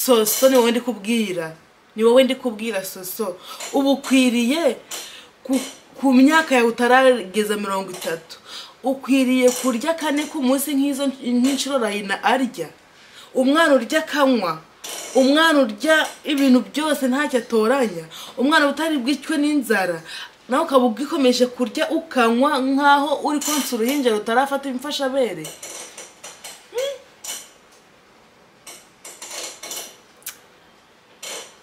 soso ni wowe ndi kubwira ni wowe ndi kubwira soso uba ukwiriye ku myaka yawe utarageza mirongo itatu ukwiriye kurya kane ku munsi nk'izo nk'inshuro rayina arya umwana urya akanywa umwana urya ibintu byose ntacyo atoranya umwana utari bwicwe n'inzara nawe ukaba ugikomeje kurya ukanywa nk'aho uri konsa uruhinja rutarafata imfashabere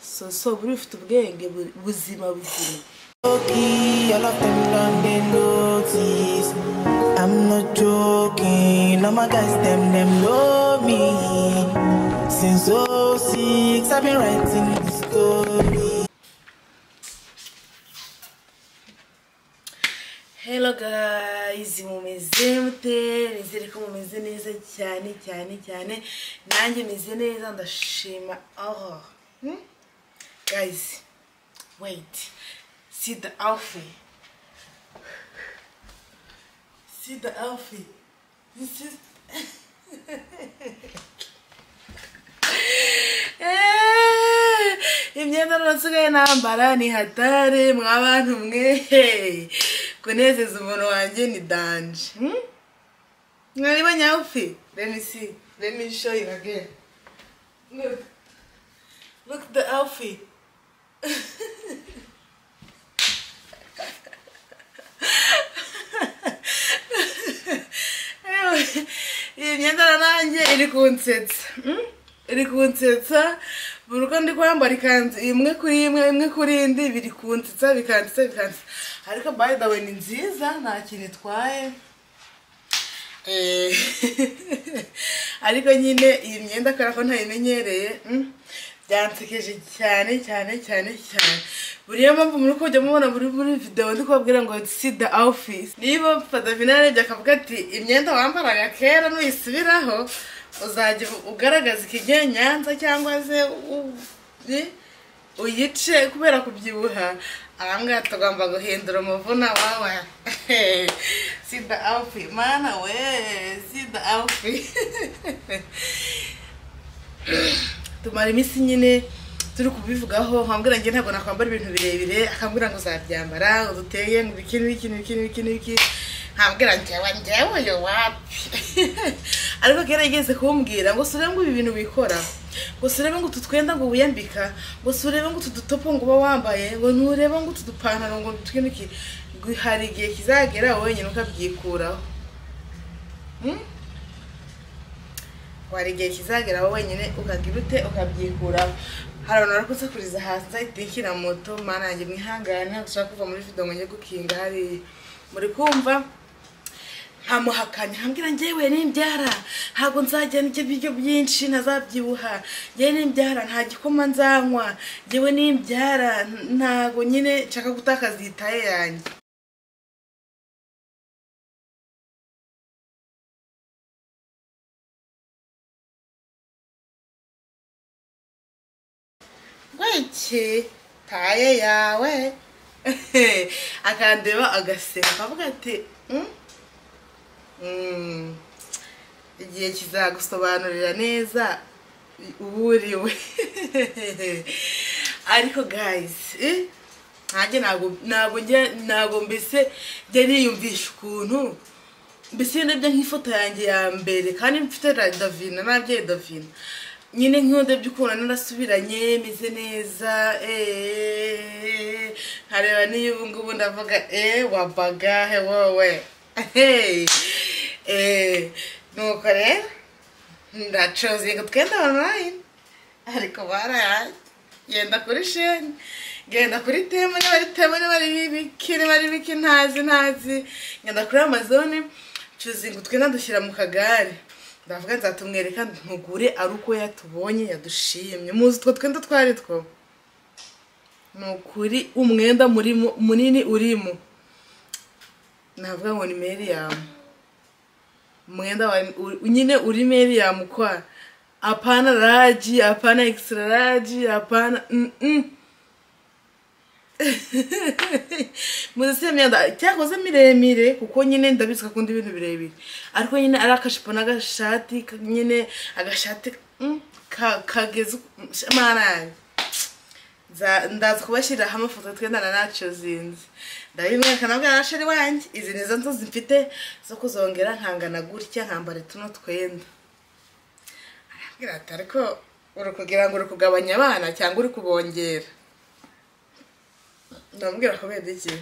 soso buri ufite ubwenge buzima buzima All of them done they notice. I'm not joking. All my guys them them know me. Since 06 I've been writing this story. hello guys mumeze mute nizere ko mumeze neza cyane cyane cyane nanjye meze neza ndashima aho guys wait see the outfit see the outfit this is imyenda n'urusigaye nambara ni hatare mwa bantu mwe kunezeza umuntu wanjye ni danje mwaribonye outfit let me see let me show you again look look the outfit iyi myenda nanjye iri kunsetsa iri kunsetsa buri uko ndi kwambara ikanzu imwe kuri imwe imwe kuri indi biri kunsetsa bikansetsa bikansetsa ariko bayi dawe ni nziza nta kintu itwaye ariko nyine iyi myenda kubera ko ntayimenyereye byansekeje cyane cyane cyane cyane buriya mpamvu muri kujya mubona muri muri videwo ndi kubabwira ngo si the office niba fadavina yarebye akavuga ati imyenda wambaraga kera nuyisubiraho uzajya ugaragaza ikigiye nyanza cyangwa se uyice kubera kubyibuha ahangaha tugomba guhindura umuvuna wawe si the outfit mana we si the outfit tumara iminsi nyine turi kubivugaho nkambwira ngo ntabwo nakwambara ibintu birebire akambwira ngo uzabyambara uduteye ngo ibiki n'ibiki n'ibiki n'ibiki n'ibiki nkambwira ngewe ngewe yo wapi ariko kera yigeze kumbwira ngo surebe ngo ibi bintu wikora ngo surebe ngo utu twenda ngo wiyambika ngo surebe ngo utu dutopo ngo uba wambaye ngo nturebe ngo utu dupantaro ngo twinduke hari igihe kizagera wenyine ukabyikuraho wari igihe kizagera wowe wenyine ukagira ute ukabyikuraho hari abantu bari kusakuriza hasi nzayitekera moto mana yanjye mwihangane ntabwo ushaka kuva muri video ngo njye gukinga hariya muri kumva nkamuhakanya nkambwira ngewe nimbyara ntabwo nzajya n'ibyo biryo byinshi ntazabyibuha ngewe nimbyara nta gikoma nzanywa ngewe nimbyara ntabwo nyine nshaka gutakaza iyi taye yanjye iki taye yawe akandeba agaseka akavuga ati igihe kizagusobanurira neza uburiwe ariko gayisi ntajya ntabwo mbese njya niyumvisha ukuntu mbese iyo ndebye nk'ifoto yanjye ya mbere kandi mfite davina nabyeyi davina nyine nk'iyo ndebye ukuntu narasubiranye meze neza nkareba n'iyo ubu ngubu ndavuga eee wabaga he wowe nuko rero ndacozinga twenda online ariko barayaye genda kuri sheni genda kuri temu niba ari temu niba ari ibiki niba ari ibiki ntazi ntazi genda kuri amazone cuzinga utwenda dushyira mu kagare ndavuga nzatumwereka ntugure ari uko yatubonye yadushimye muzi utwo twenda twari two ni ukuri umwenda munini urimo navuga ngo ni meriyamu umwenda nyine uri meriyamu kwa apana raji apana ekisitara raji apana muzese myenda cyakoze miremire kuko nyine ndabizi akunda ibintu birebire ariko nyine ari akajipo n'agashati nyine agashati kageze mwana Nza- ndaza kubashyiriraho amafoto twendana ntacyo zinzi ndabimwereka nabwo yarashe ari wanjye izi ni zo nzozi mfite zo kuzongera nkangana gutya nkambara tuno twenda arambwira ati ariko uri kugira ngo uri kugabanya abana cyangwa uri kubongera ndamubwira kubera iki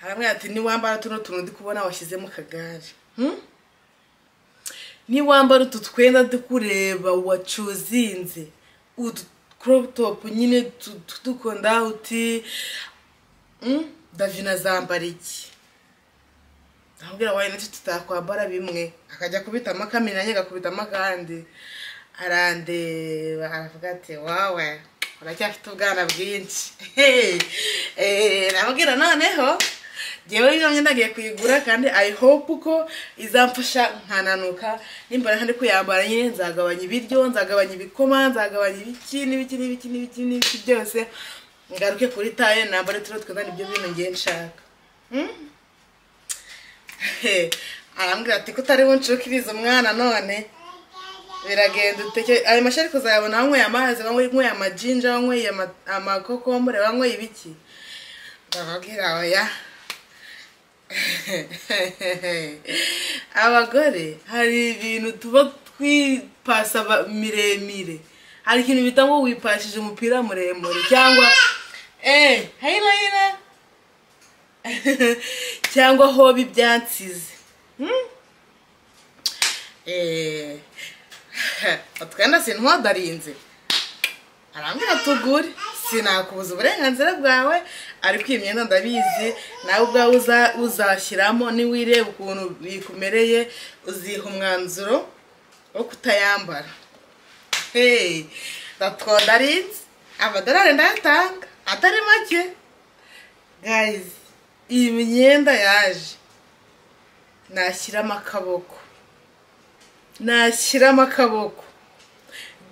arambwira ati niwambara tuno tuntu ndi kubona washyize mu kagare Hmm? niwambara utu twenda ndi kureba wacuzinze utu crop top nyine tu- tu- dukunda uti Mm, davi nazambara iki ndamubwira wayo nicyo tutakwambara bimwe akajya kubitamo kamwe nanjye agakubitamo akandi arandeba aravuga ati wawe uracyafite ubwana bwinshi Hey, eh, ndamubwira noneho ngewe ino myenda agiye kuyigura kandi i hope ko izamfasha nkananuka nimbara kandi kuyambara nyine nzagabanya ibiryo nzagabanya ibikoma nzagabanya ibiki n'ibiki n'ibiki n'ibiki n'ibiki byose ngaruke kuri taye nambare turiho twenda nibyo bintu ngiye nshaka Hmm? He, arambwira ati ko utari buncukirize umwana none biragenda uteke ayo mashyi ariko uzayabona wanyweye amazi wanyweye amajinja wanyweye ama- amakokombure wanyweye ibiki ndababwira oya abagore hari ibintu tuba twipasa aba- miremire hari ikintu bita ngo wipashije umupira muremure cyangwa eh hayira hayira cyangwa hoba ibyansize eh utwenda sintwadarinze arambwira tugure sinakubuza uburenganzira bwawe ariko iyi myenda ndabizi nawe ubwawe uza- uzashyiramo niwireba ukuntu bikumereye uziha umwanzuro wo kutayambara hey ndatwondarinze amadolari ndayatanga atari make guys iyi myenda yaje nashyiramo akaboko nashyiramo akaboko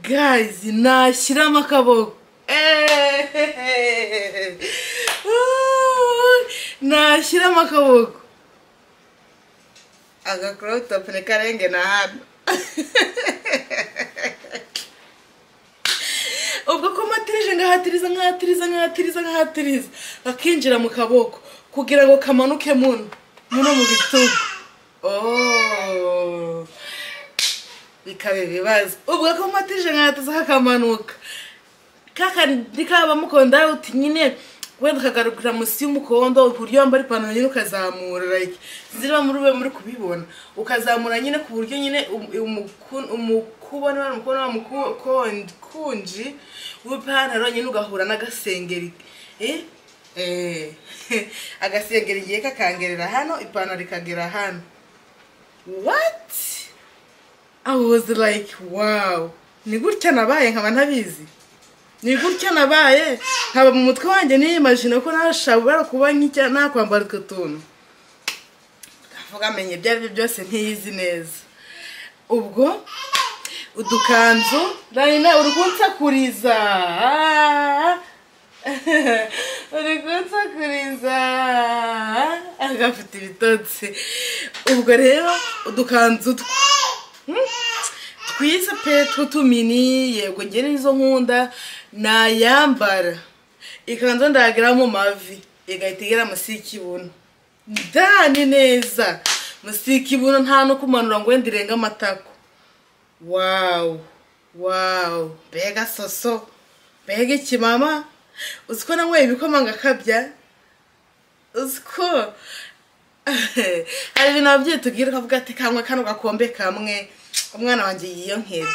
guys nashyiramo akaboko Eh, uh, nashyiramo akaboko agakorotop ni karenge na hano ubwo ko matirije ngahatiriza nkahatiriza nkahatiriza nkahatiriza akinjira mu kaboko kugira ngo kamanuke muno muno mu bitugu Oh. bikaba ibibazo ubwo ko matirije nkahatiza kakamanuka kakandi kabamukunda uti nyine wenda ukagarukira munsi y'umukondo uburyo wambara ipantaro nyine ukazamura like ziriya muri ube muri kubibona ukazamura nyine ku buryo nyine umukubone wamukubone wamukunji w'ipantaro nyine ugahura n'agasengeri eh eh agasengeri igihe kakangerera hano ipantaro ikagera hano what I was like wow ni gutya nabaye nkaba ntabizi ni gutya nabaye nkaba mu mutwe wanjye niyimajina ko nashobora kuba nk'icya nakwambara utwo tuntu ndavuga amenye ibyo ari byo byose ntiyizi neza ubwo udukanzu rayina uri kunsakuriza uri kunsakuriza agafite ibitotsi ubwo rero udukanzu twe twiza pe tw'utumini yego njye nizo nkunda nayambara ikanzu ndagira mu mavi igahita igera munsi y'ikibuno ndani neza munsi y'ikibuno nta no kumanura ngo wenda irenge amatako wawu wawu mbega soso mbega ikimama uzi ko nanyweye ibikoma ngakabya uzi ko hari ibintu ababyeyi tubwira ukavuga ati kanywa kano gakombe kamwe umwana wanjye yiyonkerera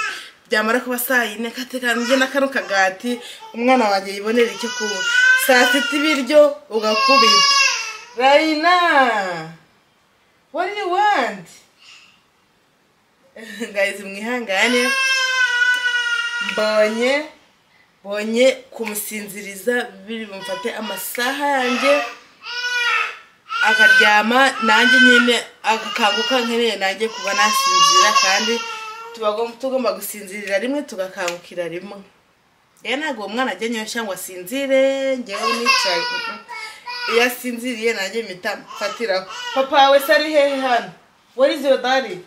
byamara kuba saa yine katekanje na kano kagati umwana wanjye yibonera icyo kunywa saa sita ibiryo ugakubita rayina what do you want ngayizi mwihangane mbonye mbonye kumusinziriza biri bumfate amasaha yanjye akaryama nanjye nyine agakanguka nkeneye nanjye kuba nasinzira kandi tubagom- tugomba gusinzirira rimwe tugakangukira rimwe rero ntabwo uwo mwana ajya nyoshya ngo asinzire ngewe nicaye Mm-mm. iyo asinziriye nanjye mpita mfatiraho papa wawe se ari hehe hano where is your daddy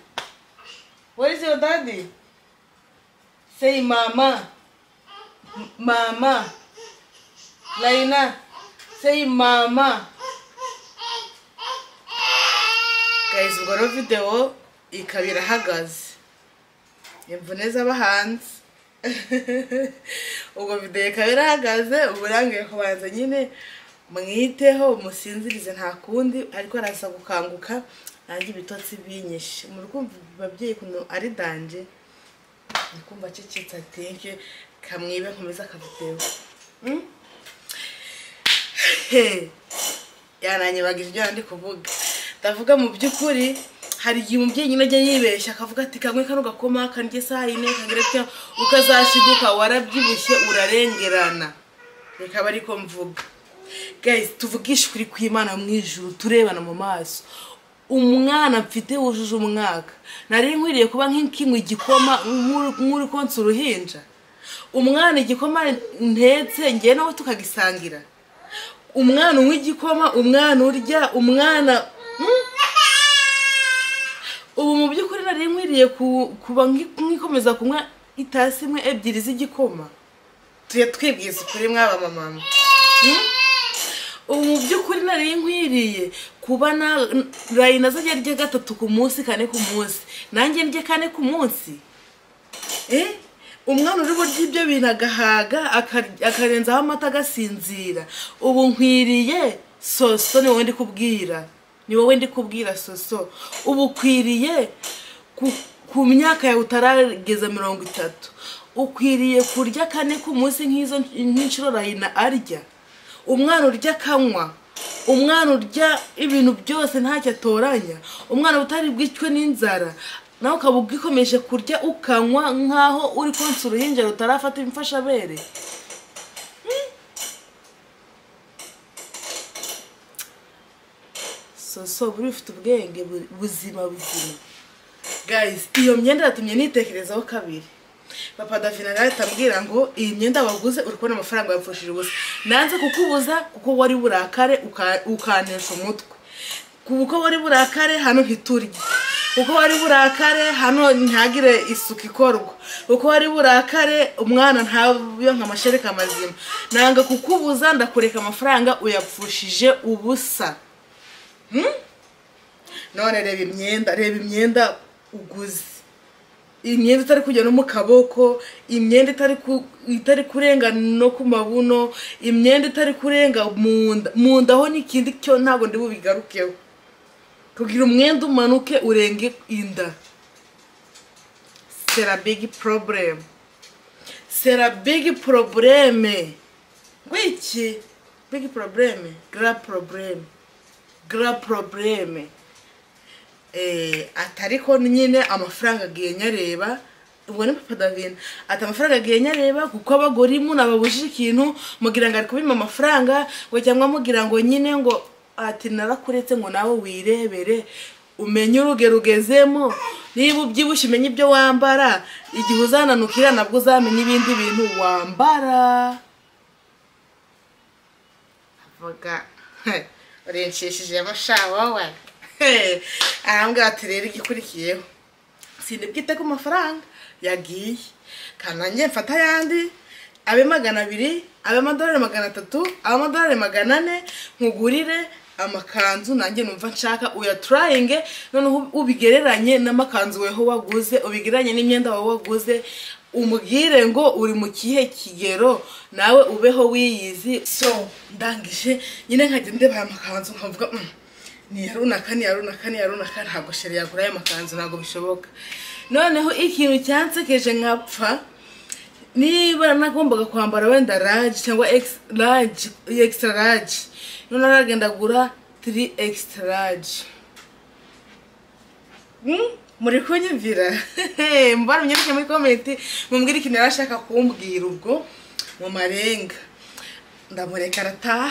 where is your daddy say mama M- mama laina say mama guys ubwo rero videwo ikaba irahagaze imvune z'abahanzi ubwo videwo ikaba irahagaze uburangiye kubanza nyine mwiteho musinzirize nta kundi ariko araza gukanguka nanjye ibitotsi binyishe muri kumva ababyeyi ukuntu ari danje ndi kumva acecetse atinke kamwibe nkomeze akavidewo Mm? Hey. yananyibagije ibyo ndi kuvuga ndavuga mu by'ukuri hari igihe umubyeyi nyine ajya yibeshya akavuga ati kanywe kano gakoma kandye saa yine kangere gutya ukazashiduka warabyibushye urarengerana reka aba ariko mvuga guys tuvugishe ukuri kw'imana mu ijuru turebana mu maso umwana mfite wujuje umwaka nari nkwiriye kuba nk'ikinywa igikoma nk'uri- nk'uri konsa uruhinja umwana igikoma ntetse ngewe nawe tukagisangira umwana unywa igikoma umwana urya umwana Mm. ubu mu by'ukuri nari nkwiriye ku- kuba nki- nkikomeza kunywa itasi imwe ebyiri z'igikoma tujya twibwiza ukuri mwaba mama Mm? ubu mu by'ukuri nari nkwiriye kuba na rayina azajya arya gatatu ku munsi kane ku munsi nanjye ndye kane ku munsi Eh? umwana uri burya ibyo bintu agahaga akar- akarenzaho amata agasinzira ubu nkwiriye soso ni wowe ndi kubwira ni wowe ndi kubwira soso ubu ukwiriye ku, ku myaka yawe utarageza mirongo itatu ukwiriye kurya kane ku munsi nk'izo nk'inshuro rahina arya umwana urya akanywa umwana urya ibintu byose ntacyo atoranya umwana utari bwicwe n'inzara nawe ukaba ugikomeje kurya ukanywa nk'aho uri konsa uruhinja rutarafata imfashabere Mm. soso buri ufite ubwenge bu- buzima buzima guys iyo myenda yatumye nitekerezaho kabiri papa davina nawe atambwira ngo iyi myenda waguze uri kubona amafaranga yapfushije ubusa nanze kukubuza kuko wari burakare uka- ukanesha umutwe kuko wari burakare hano ntiturye kuko wari burakare hano ntihagire isuku ikorwa kuko wari burakare umwana ntabiyonka amashereka mazima nanga kukubuza ndakureka amafaranga uyapfushije ubusa none reba imyenda reba imyenda uguze imyenda itari kujya no mu kaboko imyenda itari ku- itari kurenga no ku mabuno imyenda itari kurenga mu nda mu nda ho n'ikindi cyo ntabwo ndi bubigarukeho kugira umwenda umanuke urenge inda sera bigi poroburemu sera bigi porobureme ngwiki bigi porobureme gara porobureme gara porobureme eh, ati ariko nyine amafaranga agiye nyareba ubwo ni papa davina ati amafaranga agiye nyareba kuko abagore imuna babujije ikintu mugira ngo ari kubima amafaranga ngo cyangwa mugira ngo nyine ngo ati narakuretse ngo nawe wirebere umenye uruge rugezemo niba ubyibushye umenye ibyo wambara igihe uzananukira nabwo uzamenya ibindi bintu wambara avuga urenshishije amashawawa arambwira ati rero igikurikiyeho sindi bwite ku mafaranga yagiye kandi nanjye mfata ayandi abe magana abiri abe amadolari magana atatu abe amadolari magana ane nkugurire amakanzu nanjye numva nshaka uyaturayinge noneho ubigereranye n'amakanzu weho waguze ubigereranye n'imyenda wawe waguze umubwire ngo uri mu kihe kigero nawe ubeho wiyizi so ndangije nyine nkajya ndeba aya makanzu nkavuga "Mm, ni runaka ni runaka ni runaka ntabwo sheri yagura aya makanzu ntabwo bishoboka noneho ikintu cyansekeje nkapfa niba nagombaga kwambara wenda raje cyangwa ex- raje extra raje noneho aragenda agura tiri extra raje Mm, muri kunyumvira mbara munyandike muri komenti mumbwire ikintu yari ashaka kumbwira ubwo mu marenga ndamureka arataha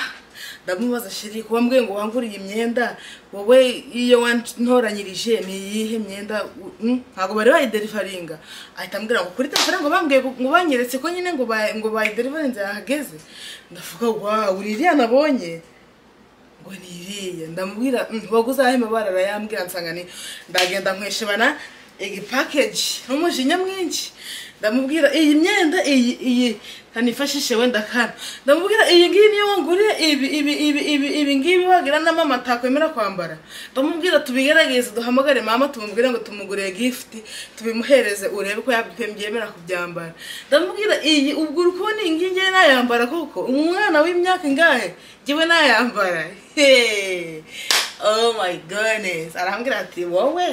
ndamubaza shiri kuba mbwiye ngo wanguriye imyenda wowe iyo wantoranyirije ni iyihe myenda u- mm, ntabwo bari bayiderivaringa ahita ambwira ngo kuri telefone ngo bambwiye ngo ngo banyeretse ko nyine ngo ba- ngo bayiderivarinze yahageze ndavuga wawu ni iriya nabonye ngo ni iriya ndamubwira "Mm, waguze ahe mabara arayambwira nsanga ni ndagenda nkweshebana iyi pakeji n'umujinya mwinshi ndamubwira iyi myenda iyi iyi ntanifashishe wenda kana ndamubwira iyi ngiyi niyo wanguriye ibi ibi ibi ibi ibi ngibi wagira na mama atakwemera kwambara ndamubwira tubigerageze duhamagare mama tumubwire ngo tumugurire gift tubimuhereze urebe ko yabyemera kubyambara ndamubwira iyi ubwo uri kubona iyi ngiyi ngewe nayambara koko umwana w'imyaka ingahe njyewe nayambara heee oh my goodness arambwira ati wowe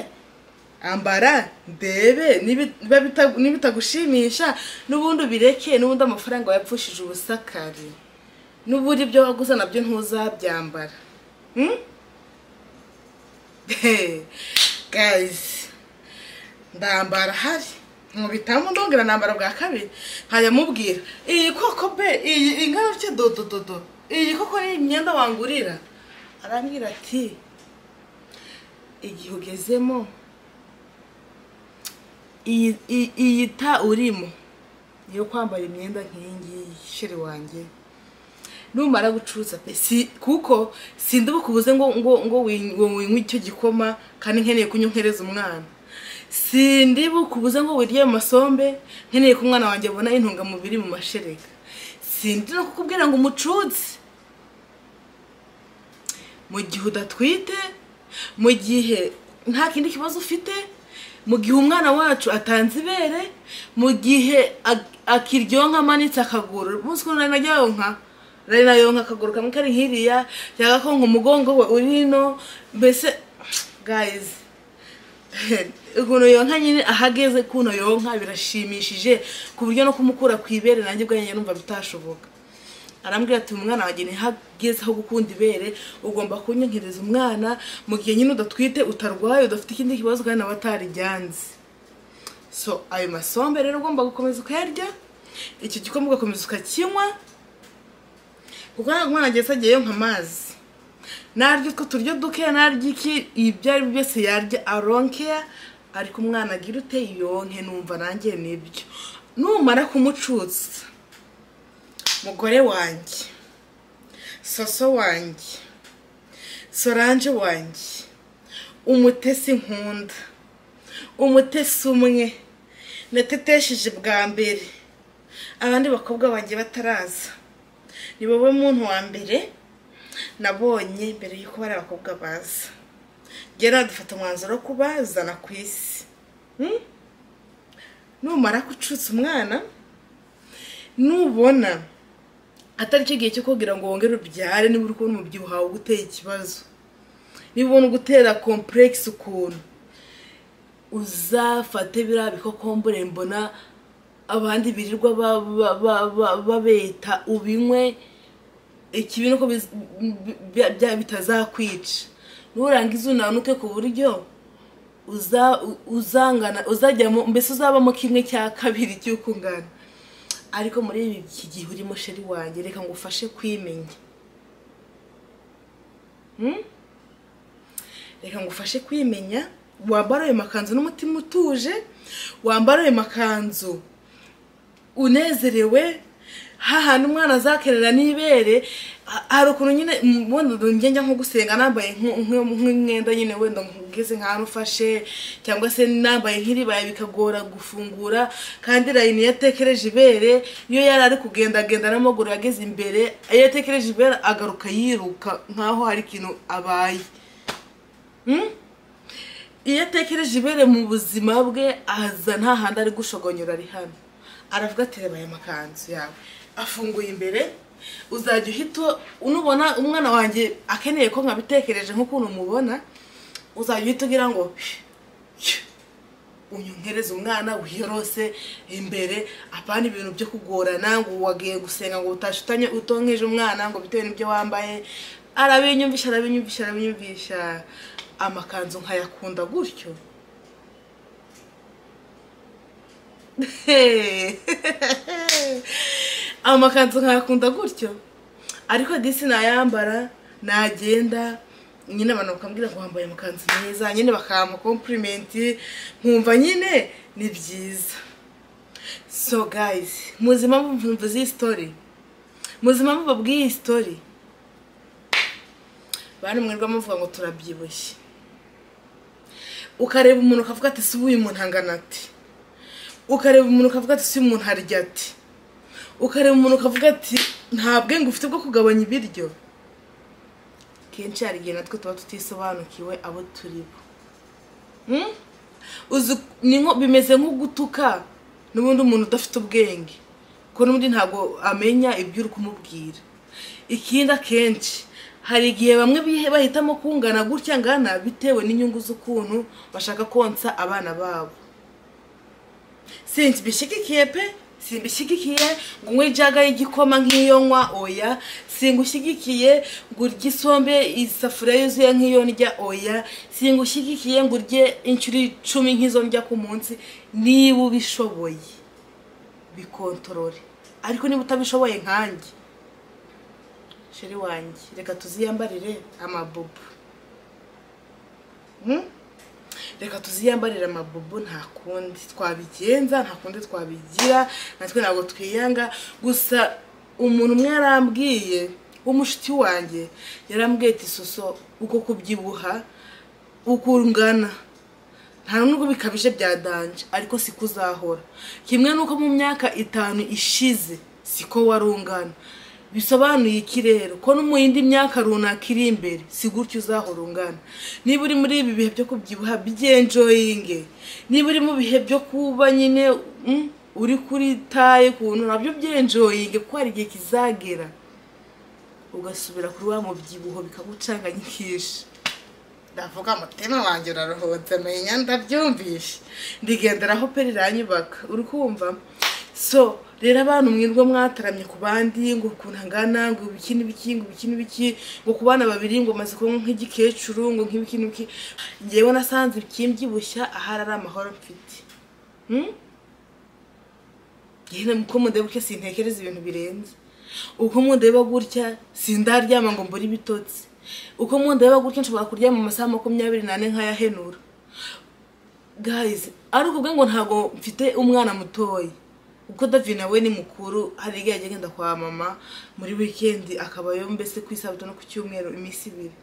ambara ndebe nibi- niba bita- nibitagushimisha n'ubundi ubireke n'ubundi amafaranga wayapfushije ubusakari n'ubundi ibyo waguze nabyo ntuzabyambara Hmm? guys ndambara hari nkubitamo ndongera nambara bwa kabiri nkajya mubwira iyi koko be iyi ingana ufite dodododo iyi koko ni imyenda wangurira arambwira ati igihe ugezemo iyi iyi- iyi ta urimo yo kwambara imyenda nk'iyi ngiyi sheri wanjye numara gucuruza pe si kuko sindi bukubuze ngo ngo ngo win- ngo winywe icyo gikoma kandi nkeneye kunywa nkereza umwana sindi bukubuze ngo wirye ayo masombe nkeneye ko umwana wanjye abona intungamubiri mu mashereka sindi no kukubwira ngo umucutse mu gihe udatwite mu gihe nta kindi kibazo ufite mu gihe umwana wacu atanze ibere mu gihe ak- akiryonka amanitse akaguru umunsi ukuntu nari najyayonka nari nayonka akaguru kamwe kari hiriya cyangwa ko ngo umugongo we uri hino mbese gayizi ukuntu yonka nyine ahageze ukuntu yonka birashimishije ku buryo no kumukura ku ibere nanjye ubwanjye numva bitashoboka arambwira ati umwana wanjye ntihageze aho gukunda ibere ugomba kunyohereza umwana mu gihe nyine udatwite utarwaye udafite ikindi kibazo kandi nawe atarijyanze so ayo masombe rero ugomba gukomeza ukayarya icyo gikoma ugakomeza ukakinywa kuko ntabwo umwana ageze agiyeyo nk'amazi narya utwo turyo duke narya iki ibyo ari byo byose yarya aronkeya ariko umwana agira ute yonke numva nanjye nibyo numara kumucutsa mugore wanjye soso wanjye soranje wanjye umutesi nkunda umutesi umwe natetesheje bwa mbere abandi bakobwa banjye bataraza ni wowe muntu wa mbere nabonye mbere y'uko bari abakobwa baza njye nadufata umwanzuro wo kubazana ku isi Hmm? numara gucutsa umwana nubona atari cyo gihe cyo kugira ngo wongere ubyare niba uri kubona umubyibuho wawe uguteye ikibazo niba ubona ugutera kompuregisi ukuntu uzafate biriya bikokombure mbona abandi birirwa ba- ba- ba- ba- babeta ubinywe ikibi nuko biz- bi- bi- bya- bitazakwica nurangiza unanuke ku buryo uza- u- uzangana uzajyamo mbese uzabamo kimwe cya kabiri cy'ukungana ariko muri iki gihe urimo sheri wanjye reka ngo ufashe kwimenya Hmm? reka ngo ufashe kwimenya wambara ayo makanzu n'umutima utuje wambara ayo makanzu unezerewe hahandi umwana azakerera n'ibere ha- hari ukuntu nyine m- wenda ngenda nko gusenga nambaye nk- nk- nk'umwenda nyine wenda ngeze nk'ahantu ufashe cyangwa se nambaye nk'iribaya bikagora gufungura kandi rayini yatekereje ibere iyo yari ari kugendagenda n'amaguru yageze imbere iyo yatekereje ibere agaruka yiruka nk'aho hari ikintu abaye Hmm? iyo atekereje ibere mu buzima bwe aza nta handi ari gushogonyora ari hano aravuga ati reba aya makanzu yawe afunguye imbere uzajya uhita unubona umwana wanjye akeneye ko nkabitekereje nk'ukuntu umubona uzajya uhita ugira ngo unyonkereze umwana wiyorose imbere apana ibintu byo kugorana ngo wagiye gusenga ngo utashutanye utonkeje umwana ngo bitewe n'ibyo wambaye arabinyumvisha arabinyumvisha arabinyumvisha amakanzu nkayakunda gutyo amakanzu nkayakunda gutyo ariko disi nayambara nagenda nyine abantu bakambwira ngo wambaye amakanzu meza nyine bakampa kompurimenti nkumva nyine ni byiza so guys muzima mvuze iyi sitori muzima mubabwiye iyi sitori bantu mwirwa muvuga ngo turabyibushye ukareba umuntu ukavuga ati si uyu muntu angana ati ukareba umuntu ukavuga ati si uyu muntu harya ati ukareba umuntu ukavuga ati nta bwenge ufite bwo kugabanya ibiryo kenshi hari igihe natwe tuba tutisobanukiwe abo turi bo uzi ni nko bimeze nko gutuka n'ubundi umuntu udafite ubwenge ko n'ubundi ntabwo amenya ibyo uri kumubwira ikindi akenshi hari igihe bamwe bahitamo kungana gutya ngana bitewe n'inyungu z'ukuntu bashaka konsa abana babo sinzi bishyigikiye pe simbishyigikiye ngo unywe ijaga y'igikoma nk'iyo nywa oya singushyigikiye ngo urye isombe isafuriya yuzuye nk'iyo ndya oya singushyigikiye ngo urye inshuro icumi nk'izo ndya ku munsi niba ubishoboye bikontorore ariko niba utabishoboye nkanjye sheri wanjye reka tuziyambarire amabubu reka tuziyambarire amabubu nta kundi twabigenza nta kundi twabigira natwe ntabwo twiyanga gusa umuntu umwe yarambwiye w'umushiti wanjye yarambwiye ati soso uko kubyibuha uko ungana nta nubwo bikabije byadanje ariko siko uzahora kimwe n'uko mu myaka itanu ishize siko wari ungana bisobanuye iki rero ko no mu yindi myaka runaka iri imbere si gutyo uzahora ungana niba uri muri ibi bihe byo kubyibuha byenjoyinge niba uri mu bihe byo kuba nyine uri kuri taye kuntu nabyo byenjoyinge kuko hari igihe kizagera ugasubira kuri wa mubyibuho bikagucanganyikisha ndavuga umutima wanjye uraruhutse menya ndabyumvishe ndigenderaho pe riranyubaka uri kumva so rero abantu mwirwa mwataramye ku bandi ngo ukuntu angana ngo ibiki n'ibiki ngo ibiki n'ibiki ngo ku bana babiri ngo umaze kuba nk'igikecuru ngo nk'ibiki n'ibiki ngewe nasanze ikimbyibushya ahari ari amahoro mfite yewe uko mundeba gutya sintekereza ibintu birenze uko mundeba gutya sindaryama ngo mbure ibitotsi uko mundeba gutya nshobora kuryama mu masaha makumyabiri n'ane nk'ayahenura gayizi ari ukuvuga ngo ntabwo mfite umwana mutoya kuko davi nawe ni mukuru hari igihe ajya agenda kwa mama muri wikendi akabayo mbese ku isabato no ku cyumweru iminsi ibiri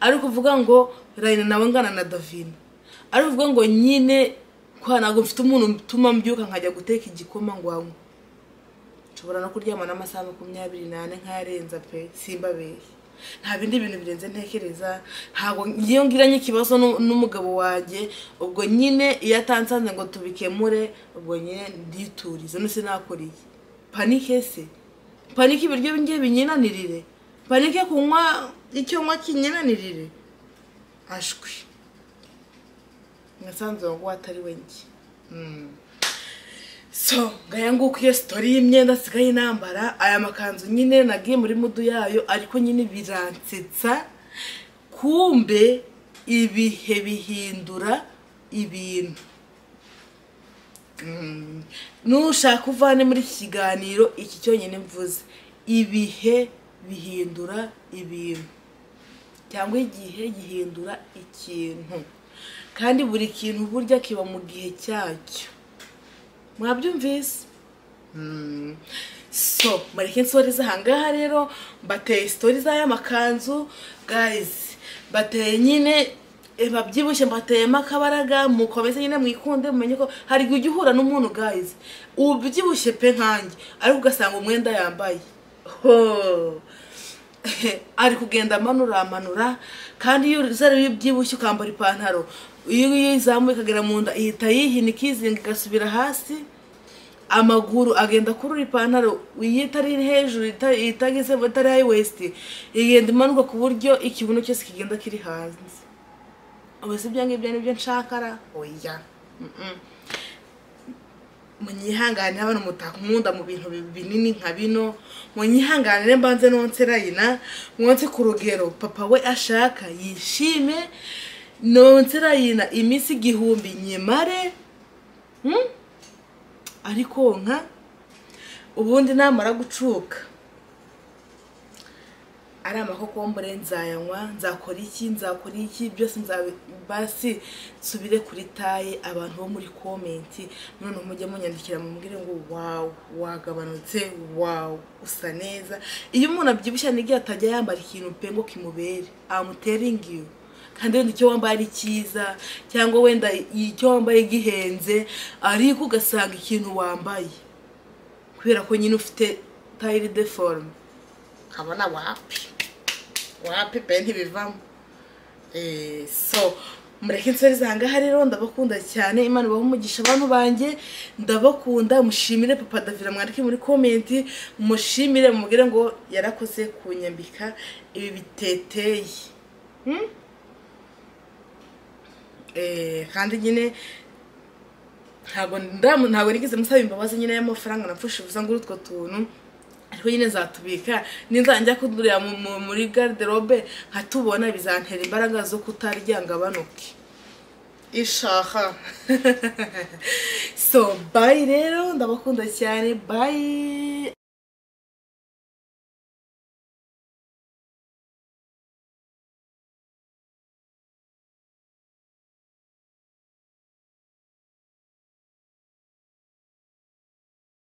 ari ukuvuga ngo rayina nawe ngana na davina ari ukuvuga ngo nyine kwa ntabwo mfite umuntu utuma mbyuka nkajya guteka igikoma ngo anywe nshobora no kuryama n'amasaha makumyabiri n'ane nk'ayarenza pe simba beye nta bindi bintu birenze ntekereza ntabwo ngiyo ngiranye ikibazo n'umugabo wanjye ubwo nyine iyo atansanze ngo tubikemure ubwo nyine nditurize nose nakuriye panike se panike ibiryo ngiye binyinanirire panike kunywa icyo nywa kinyinanirire ashwi nasanze uwo nguwo atari we njye so ngaya nguko iyo sitori y'imyenda nsigaye nambara aya makanzu nyine nagiye muri mudu yayo ariko nyine biransetsa kumbe ibihe bihindura ibintu nushaka uvane muri iki kiganiro iki cyonyine mvuze ibihe bihindura ibintu cyangwa igihe gihindura ikintu kandi buri kintu burya kiba mu gihe cyacyo mwabyumvise so mureke insoreze ahangaha rero bateye sitori z'aya makanzu gayizi bateye nyine babyibushye mbateyemo akabaraga mukomeze nyine mwikunde mumenye ko hari igihe ujya uhura n'umuntu gayizi ubyibushye pe nkanjye ariko ugasanga umwenda yambaye ari kugenda amanura amanura kandi iyo uzariye ubyibushye ukambara ipantaro iyo uyizamuye ikagera mu nda ihita yihina ikizinga igasubira hasi amaguru agenda akurura ipantaro iyo itari hejuru itageze itari hayi wesiti igenda imanuka ku buryo ikibuno cyose kigenda kiri hanze ubu si ibyo ngibyo nibyo nshakara oya munyihangane hano mutankunda mu bintu binini nka bino munyihanganire mbanze nonse rayina mwonse ku rugero papa we ashaka yishime nonse rayina iminsi igihumbi nyemare ariko nka ubundi namara gucuka ari amakokombure nzayanywa nzakora iki nzakora iki byose basi nsubire kuri taye abantu bo muri komenti none mujye munyandikira mubwire ngo wawu wagabanutse wawu usa neza iyo umuntu abyibushye n'igihe atajya yambara ikintu pe ngo kimubere amuteringi kandi wenda icyo wambaye ari cyiza cyangwa wenda icyo wambaye gihenze ariko ugasanga ikintu wambaye kubera ko nyine ufite tayiri de forume nkabona wapi wapi pe ntibivamo Eh, so mureke nseri zangaha rero ndabakunda cyane imana ibaha umugisha abantu banjye ndabakunda mushimire papa davira mwandike muri komenti mushimire mubwire ngo yarakoze kunyambika ibi biteteye Hmm? eh, kandi nyine ntabwo ndamu ntabwo nigeze musaba imbabazi nyine y'amafaranga napfushe ubusa ngo utwo tuntu ariko nyine zatubika ninzajya kudurira mu- mu- muri garderobe nkatubona bizantera imbaraga zo kutarya ngo abanuke ishaka so bayi rero ndabakunda cyane bayi